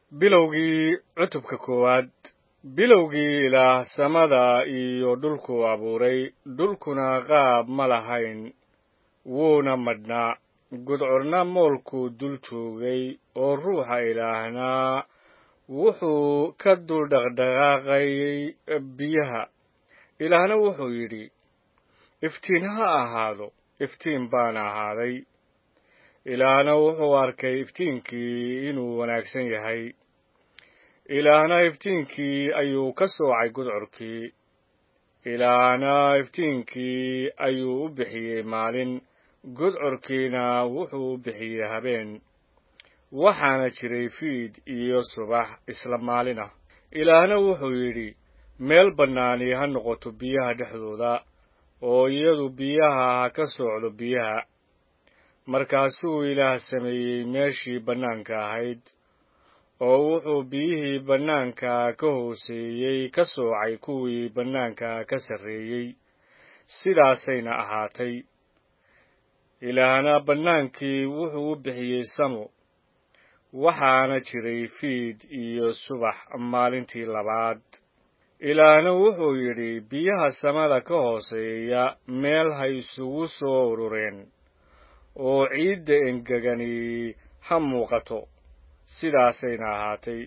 bilowgii cutubka koowaad bilowgii ilaah samada iyo dhulkuu abuuray dhulkuna qaab ma lahayn wuuna madhnaa gudcorna moolkuu dul joogay oo ruuxa ilaahna wuxuu ka dul dhaqdhaqaaqayay biyaha ilaahna wuxuu yidhi iftiin ha ahaado iftiin baana ahaaday ilaahna wuxuu arkay iftiinkii inuu wanaagsan yahay ilaahna iftiinkii ayuu ka soocay gudcorkii ilaahna iftiinkii ayuu u bixiyey maalin gudcorkiina wuxuu u bixiyey habeen waxaana jiray fiid iyo subax isla maalin ah ilaahna wuxuu yidhi meel bannaani ha noqoto biyaha dhexdooda oo iyadu biyaha ha ka soocdo biyaha markaasuu ilaah sameeyey meeshii bannaanka ahayd oo wuxuu biyihii bannaanka ka hooseeyey ka soocay kuwii bannaanka ka sarreeyey sidaasayna ahaatay ilaahna bannaankii wuxuu u bixiyey samo waxaana jiray fiid iyo subax maalintii labaad ilaahna wuxuu yidhi biyaha samada ka hooseeya meel ha isugu soo urureen oo ciidda engegani ha muuqato sidaasayna ahaatay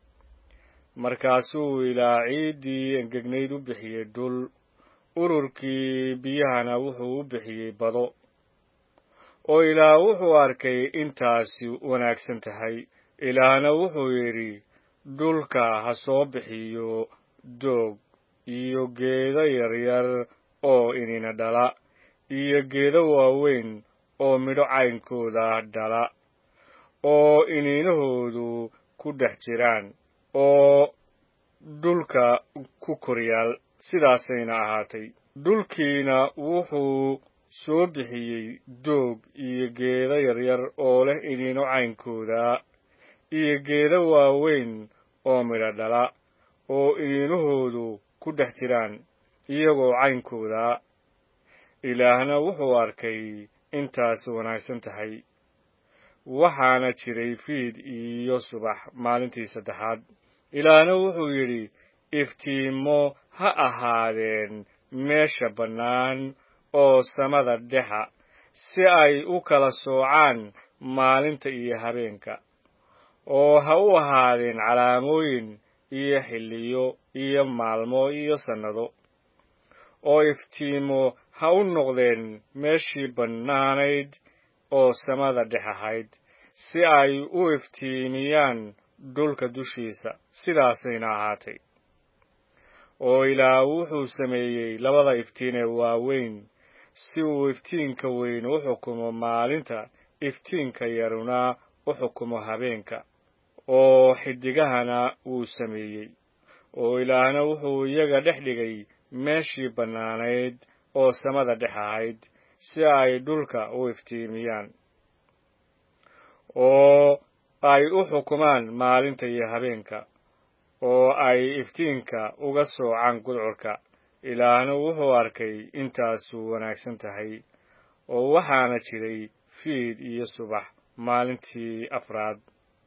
markaasuu ilaah ciiddii engegnayd u bixiyey dhul ururkii biyahana wuxuu u bixiyey bado oo ilaah wuxuu arkay intaasi wanaagsan tahay ilaahna wuxuu yidhi dhulka ha soo bixiyo doog iyo geedo yaryar oo inina dhala iyo geedo waaweyn oo midho caynkooda dhala oo iniinahoodu ku dhex jiraan oo dhulka ku koryaal sidaasayna ahaatay dhulkiina wuxuu soo bixiyey doog iyo geedo yaryar oo leh iniino caynkooda iyo geedo waaweyn oo midho dhala oo iniinahoodu ku dhex jiraan iyagoo caynkooda ilaahna wuxuu arkay intaas wanaagsan tahay waxaana jiray fiid iyo subax maalintii saddexaad ilaahna wuxuu yidhi iftiimo ha ahaadeen meesha bannaan oo samada dhexa si ay u kala soocaan maalinta iyo habeenka oo ha u ahaadeen calaamooyin iyo xilliyo iyo maalmo iyo sannado oo iftiimo ha u noqdeen meeshii bannaanayd oo samada dhex ahayd si ay u iftiimiyaan dhulka dushiisa sidaasayna ahaatay oo ilaah wuxuu sameeyey labada iftiin ee waaweyn si uu iftiinka weyn u xukumo maalinta iftiinka yaruna u xukumo habeenka oo xidigahana wuu sameeyey oo ilaahna wuxuu iyaga dhex dhigay meeshii bannaanayd oo samada dhex ahayd si ay dhulka u iftiimiyaan oo ay u xukumaan maalinta iyo habeenka oo ay iftiinka uga soocaan gudcorka ilaahna wuxuu arkay intaasu wanaagsan tahay oo waxaana jiray fiid iyo subax maalintii afraad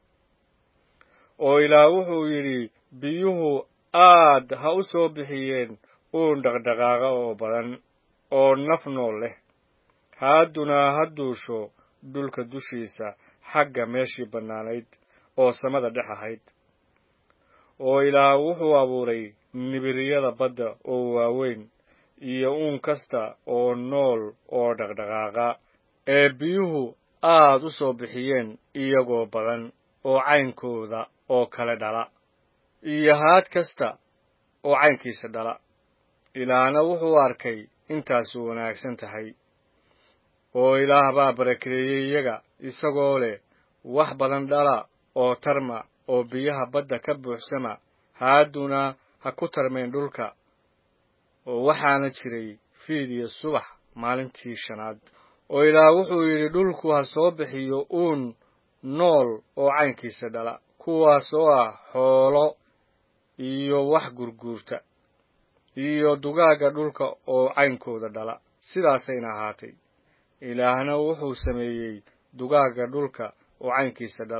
oo ilaah wuxuu yidhi biyuhu aad ha u soo bixiyeen uun dhaqdhaqaaqa oo badan oo naf nool leh haadduna ha duusho dhulka dushiisa xagga meeshii bannaanayd oo samada dhex ahayd oo ilaah wuxuu abuuray nibiriyada badda oo waaweyn iyo uun kasta oo nool oo dhaqdhaqaaqa ee biyuhu aad u soo bixiyeen iyagoo badan oo caynkooda oo kale dhala iyo haad kasta oo caynkiisa dhala ilaahna wuxuu arkay intaasu wanaagsan tahay oo ilaah baa barakeeyey iyaga isagoo leh wax badan dhala oo tarma oo biyaha badda ka buuxsama haadduna ha ku tarmeen dhulka oo waxaana jiray fiid iyo subax maalintii shanaad oo ilaah wuxuu yidhi dhulku ha soo bixiyo uun nool oo caynkiisa dhala kuwaas oo ah xoolo iyo wax gurguurta iyo dugaagga dhulka oo caynkooda dhala sidaasayna ahaatay ilaahna wuxuu sameeyey dugaagga dhulka oo caynkiisa dhala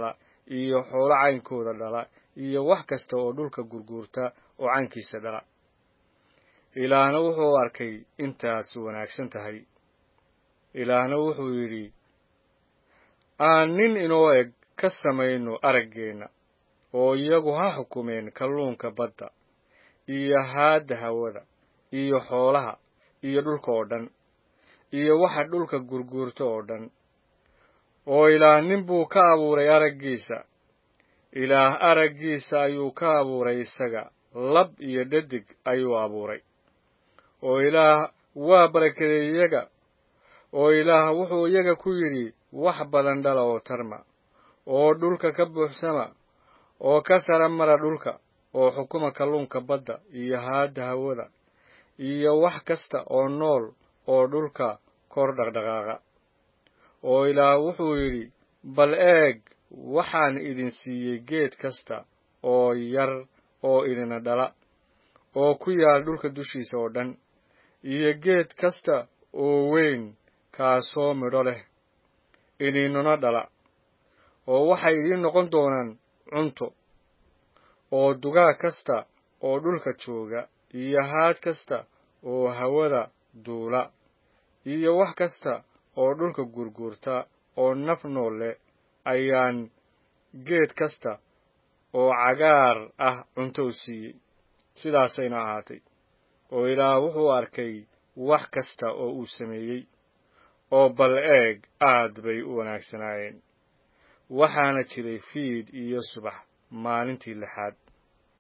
iyo xoolo caynkooda dhala iyo wax kasta oo dhulka gurguurta oo caynkiisa dhala ilaahna wuxuu arkay intaas wanaagsan tahay ilaahna wuxuu yidhi aan nin inoo eg ka samayno araggeenna oo iyagu ha xukumeen kalluunka badda iyo haadda hawada iyo xoolaha iyo dhulka oo dhan iyo waxa dhulka gurguurta oo dhan oo ilaah nin buu ka abuuray araggiisa ilaah araggiisa ayuu ka abuuray isaga lab iyo dhadig ayuu abuuray oo ilaah waa barakaday iyaga oo ilaah wuxuu iyaga ku yidhi wax badan dhala oo tarma oo dhulka ka buuxsama oo ka sara mara dhulka oo xukuma kalluunka badda iyo haadda hawada iyo wax kasta oo nool oo dhulka kor dhaqdhaqaaqa oo ilaah wuxuu yidhi bal eeg waxaan idin siiyey geed kasta oo yar oo idina dhala oo ku yaal dhulka dushiisa oo dhan iyo geed kasta oo weyn kaasoo midho leh idiinuna dhala oo waxay idiin noqon doonaan cunto oo dugaag kasta oo dhulka jooga iyo haad kasta oo hawada duula iyo wax kasta oo dhulka gurguurta oo naf nool leh ayaan geed kasta oo cagaar ah cunto u siiyey sidaasayna ahaatay oo ilaah wuxuu arkay wax kasta oo uu sameeyey oo bal eeg aad bay u wanaagsanaayeen waxaana jiray fiid iyo subax maalintii lixaad